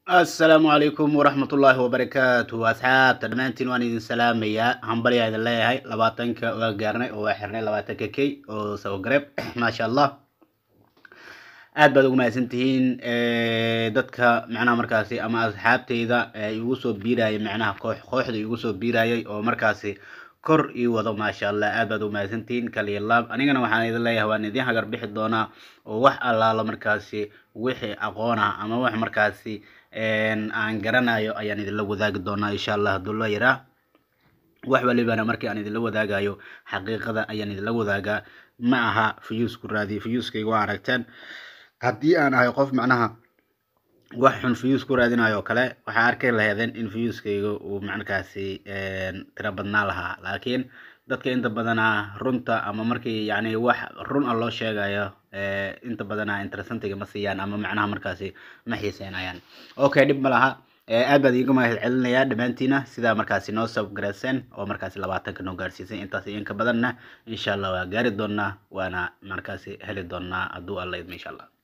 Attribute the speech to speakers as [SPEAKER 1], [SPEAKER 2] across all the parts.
[SPEAKER 1] asalaamu calaykum waraxmatullaahi wabarakaatu asxaabta dhammaantiin waan idin salaamayaa hambalyaa idin leeyahay labaatanka waa gaarnay oo waa xirnay labaatanka k oo sabogareeb maasha allah aad baad ugu mahadsan tihiin dadka macnaha markaasi ama asxaabteyda igu soo biirayay macnaha koox kooxda igu soo biirayay oo markaasi kor ii wado maasha allah aad baad ugu mahadsan tihiin kaliya laab anigana waxaan idin leeyahay waan idin hagar bixi doonaa oo wax allaala markaasi wixii aqoon ah ama wax markaasi aan garanayo ayaan idinla wadaagi doonaa insha allah hadduu loo yaraa wax walibana markii aan idinla wadaagayo xaqiiqada ayaan idinla wadaagaa ma aha fuyuusku raadiye fuyuuskayga waa aragteen haddii aan ahay qof macnaha wax xun fuyuus ku raadinayo oo kale waxaa arkay laheedeen in fuyuuskayga uu markaasi tiro badnaa lahaa laakiin dadka inta badana runta ama markii yani wax run a loo sheegayo inta badana interesantiga ma siiyaan ama macnaha markaasi ma xiiseynayaan okay dhib ma laha aad baad iiga mahad celinayaa dhammaantiina sidaa markaasi noo sabgareyseen oo markaasi labaatanka noo gaarsiisay intaas iyo inka badanna insha allah waa gaari doonaa waana markaasi heli doonaa hadduu alla idmo insha allah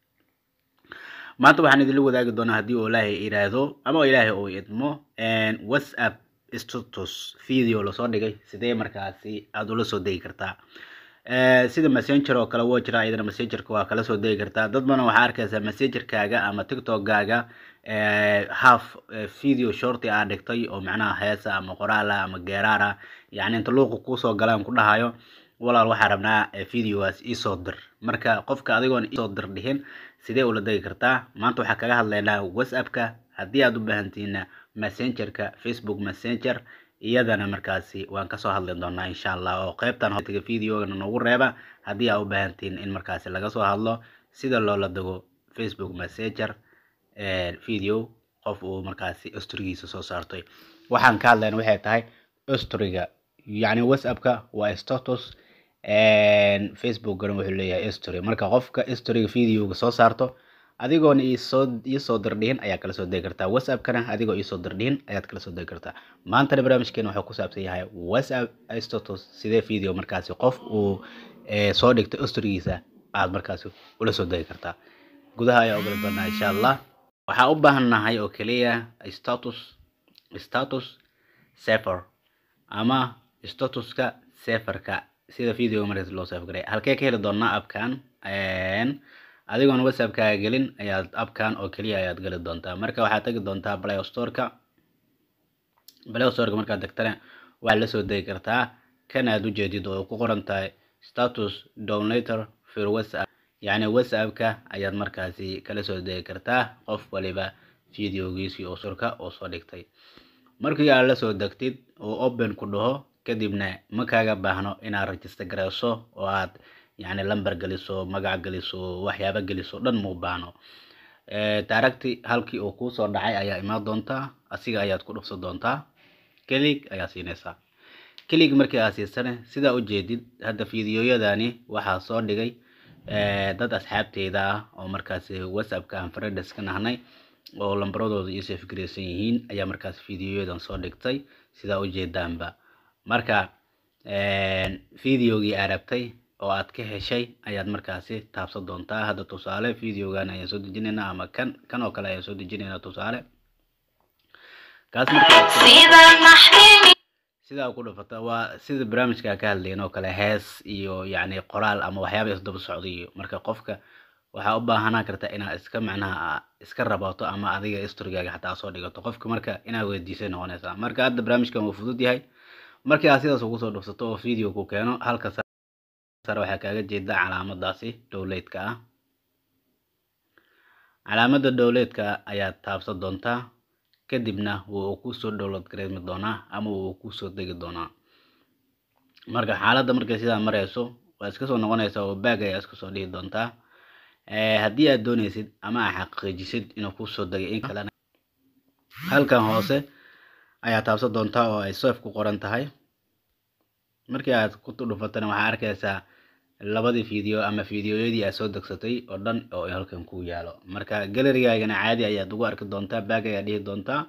[SPEAKER 1] maanta waxaan idinla wadaagi doonaa haddii uu ilaahay yidhaahdo ama ilaahay uu idmo whatsapp status video lasoo dhigay sidee markaasi aada ula soo degi kartaa sida messenger oo kale woo jira iyadana messengerka waa kala soo degi kartaa dad badan waxaa arkaysaa messengerkaaga ama tiktokgaaga half video shorty aa dhigtay oo macnaha heesa ama qoraala ama geeraara yani inta luuqa kuusoo galaan ku dhahayo walaal waxaa rabnaa videogaas iisoo dir marka qofka adigoon isoo dir dhihin sidee ula degi kartaa maanta waxaa kaga hadlaynaa whatsappka haddii aad u baahantihiina messengerka facebook messenger iyadana markaasi waan kasoo hadli doonaa insha allah oo qeybtan hotiga videogana noogu reeba haddii aad u baahantihiin in markaasi laga soo hadlo sida loola dego facebook messenger video qof uu markaasi storigiisa soo saartay waxaan ka hadlayna waxay tahay storiga yacni whatsappka waa status facebookgana wuxuu leeyahay story marka qofka storyga videoga soo saarto adigoona isoo iisoo dirdhihin ayaa kala soo degi kartaa whatsappkana adigoo iisoo dirdhihin ayaad kala soo degi kartaa maantana barnaamijkeena wuxuu ku saabsan yahay whatsapp status sidee video markaasi qof uu soo dhigto storygiisa aad markaasi ula soo degi kartaa gudaha ayaa ogala doonaa insha allah waxaa u baahannahay oo keliya status status safer ama statuska saferka sida video markaas loo saf garay halkee ka heli doonaa abkan adigoon whatsappkaaga gelin ayaad abkan oo keliya ayaad geli doontaa marka waxaad tegi doontaa play storeka play storeka markaad tagtana waxaad lasoo degi kartaa kan aad ujeedid oo ku qoran tahay status downlater for whatsapp yacni whatsappka ayaad markaasi kala soo degi kartaa qof waliba videogiisii oo surka oo soo dhigtay markii aad lasoo degtid oo open ku dhaho kadibna ma kaaga baahno inaad register gareyso oo aad yani lamber geliso magac geliso waxyaaba geliso dhan muu baahno daaragti halkii uu kuusoo dhacay ayaa imaan doontaa asiga ayaad ku dhufsan doontaa kelig ayaa siinaysaa kelig markii aad siisane sidaa ujeedid hadda videoyadani waxaa soo dhigay dad asxaabteyda ah oo markaasi whatsappka aan friends ka nahnay oo lambaradooda iisoo fikreysan yihiin ayaa markaas videoyadan soo dhigtay sidaa ujeedaanba marka videogii aad rabtay oo aad ka heshay ayaad markaasi taabsan doontaa hadda tusaale videogan ayaan soo dejinaynaa ama kan kan oo kale ayaan soo dejinaynaa tusaale kaas sidaa ku dhufata waa sida barnaamijka ka hadlayn oo kale hees iyo yacni qoraal ama waxyaaba isdaba socdayo marka qofka waxaa u baahanaan kartaa inaad iska macnaha iska rabato ama adiga storygaaga xataa soo dhigato qofka marka inaad weydiisay noqonaysaa marka hadda barnaamijkan wuu fudud yahay markii aad sidaas ugu soo dhufsato oo video ku keeno halka sare waxaa kaaga jeeda calaamadaasi dowleedka ah calaamada dowleedka ayaad taabsan doontaa kadibna wuu kusoo dowlad gareemi doonaa ama wuu kusoo degi doonaa marka xaaladda markay sidaa mareyso waa iska soo noqonaysaa oo baag ayaa iska soo dhihi doontaa haddii aad dooneysid ama aad xaqiijisid inuu kusoo degay in kalena halkan hoose ayaa taabsan doontaa oo ay sef ku qoran tahay markii aad ku dhufatana waxaa arkaysaa labadii video ama videoyadii aad soo degsatay oo dhan oo halkan ku yaalo marka galerigaagana caadi ayaad ugu arki doontaa baag ayaa dhihi doontaa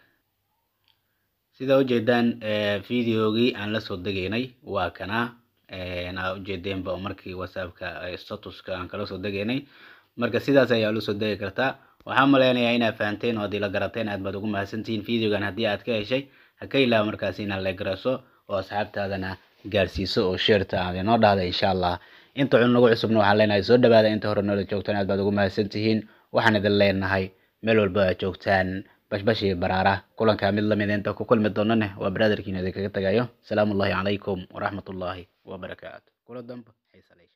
[SPEAKER 1] sidaa ujeedaan videogii aan lasoo degaynay waa kana aa ujeedeenba markii whatsappka statuska aan kala soo degaynay marka sidaas ayaa ula soo degi kartaa waxaan maleynayaa inaad fahanteen oo haddii la garateen aad baad ugu mahadsantihiin videogan haddii aad ka heshay ha ka ilaawa markaasi inaad la garaso oo asxaabtaadana gaarsiiso oo sheerta aad inoo dhahda insha allah inta cun nagu cusubna waxaan leenahay soo dhawaada inta hore noola joogtaan aad baad ugu mahadsantihiin waxaan idin leenahay meel walba aad joogtaan bashbash iyo baraara kulankaa mid lamid inta ku kulmi doonane waa baraadarkiina idinkaga tagayo salaamu ullahi calaykum waraxmatullaahi wabarakaatu kula dambe xiisa leh